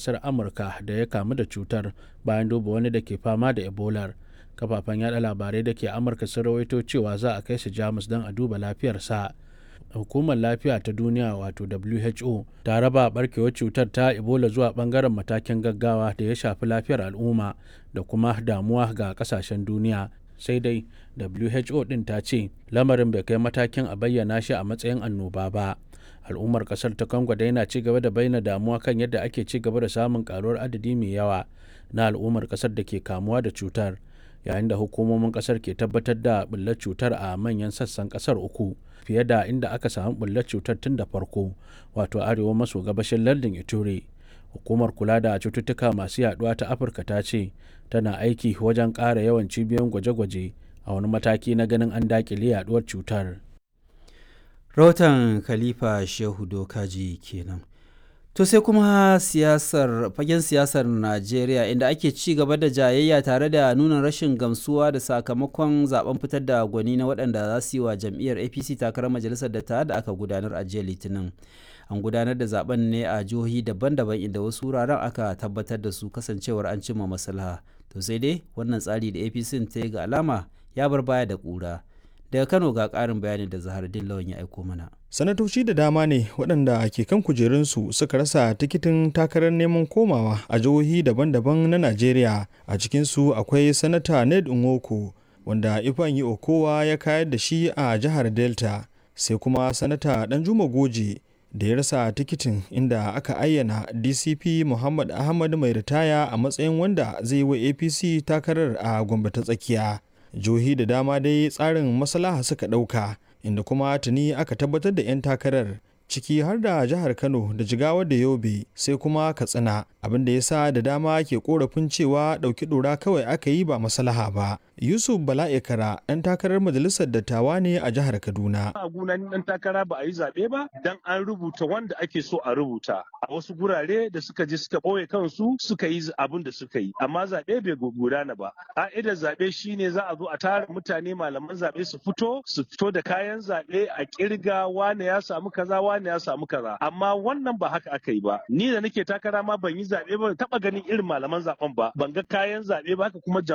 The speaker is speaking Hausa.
ƙasar amurka da ya kamu da cutar bayan duba wani da ke fama da ebolar kafafen yada labarai da ke amurka sun rawaito cewa za a kai shi jamus don a duba lafiyarsa hukumar lafiya ta duniya wato who ta raba barkewar cutar ta ebola zuwa bangaren matakin gaggawa da ya shafi lafiyar al'umma da kuma damuwa ga kasashen duniya sai dai who din ta ce lamarin bai kai matakin a bayyana shi a matsayin annoba ba al'ummar kasar ta congo dai na ci gaba da bayyana damuwa kan yadda ake ci gaba da samun karuwar adadi mai yawa na al'ummar kasar da ke kamuwa da cutar yayin da hukumomin kasar ke tabbatar da bullar cutar a manyan sassan kasar uku fiye da inda aka samu bullar cutar tun da farko wato arewa maso gabashin lardin ituri hukumar kula da cututtuka masu yaduwa ta afirka ta ce tana aiki wajen ƙara yawan cibiyoyin gwaje-gwaje a wani mataki na ganin an dakile yaduwar cutar rahoton khalifa shehu dokaji kenan to sai kuma siyasar fagen siyasar najeriya inda ake ci gaba da jayayya tare da nuna rashin gamsuwa da sakamakon zaben fitar da gwani na waɗanda za su yi wa jam'iyyar apc takarar majalisar da da aka gudanar a jiya litinin an gudanar da zaben ne a jihohi daban-daban inda wasu wuraren aka tabbatar da su kasancewar an cimma maslaha to sai dai wannan tsari da apc ta yi ga alama ya bar baya da ƙura daga kano ga ƙarin bayani da zahardin lawan ya aiko mana sanatoci da dama ne waɗanda ke kan kujerunsu suka rasa tikitin takarar neman komawa a jihohi daban-daban na najeriya a cikinsu akwai sanata ned nwoko wanda ifeanyi okowa ya kayar da shi a jihar delta sai kuma sanata danjuma goje da ya rasa tikitin inda aka ayyana dcp muhammad ahmad mai ritaya a matsayin wanda zai yi wa apc takarar a gombe ta tsakiya jihohi da dama dai tsarin maslaha suka ɗauka inda kuma tuni aka tabbatar da 'yan takarar ciki har da jihar kano da jigawa da yobe sai kuma katsina abin da ya sa da dama ke korafin cewa ɗauki ɗora kawai aka yi ba maslaha ba yusuf bala'ikara ɗan takarar majalisar dattawa ne a jihar kaduna a gunan ɗan takara ba a yi zaɓe ba dan an rubuta wanda ake so a rubuta a wasu gurare da suka je suka ɓoye kansu suka yi abin da suka yi amma zaɓe bai gudana ba ƙa'idar zaɓe shine za a zo a tara mutane malaman zaɓe su fito su fito da kayan zaɓe a ƙirga wane ya samu kaza wane ya samu kaza amma wannan ba haka aka yi ba ni da nake takara ma ban yi zaɓe ba taɓa ganin irin malaman zaɓen ba ban ga kayan zaɓe ba haka kuma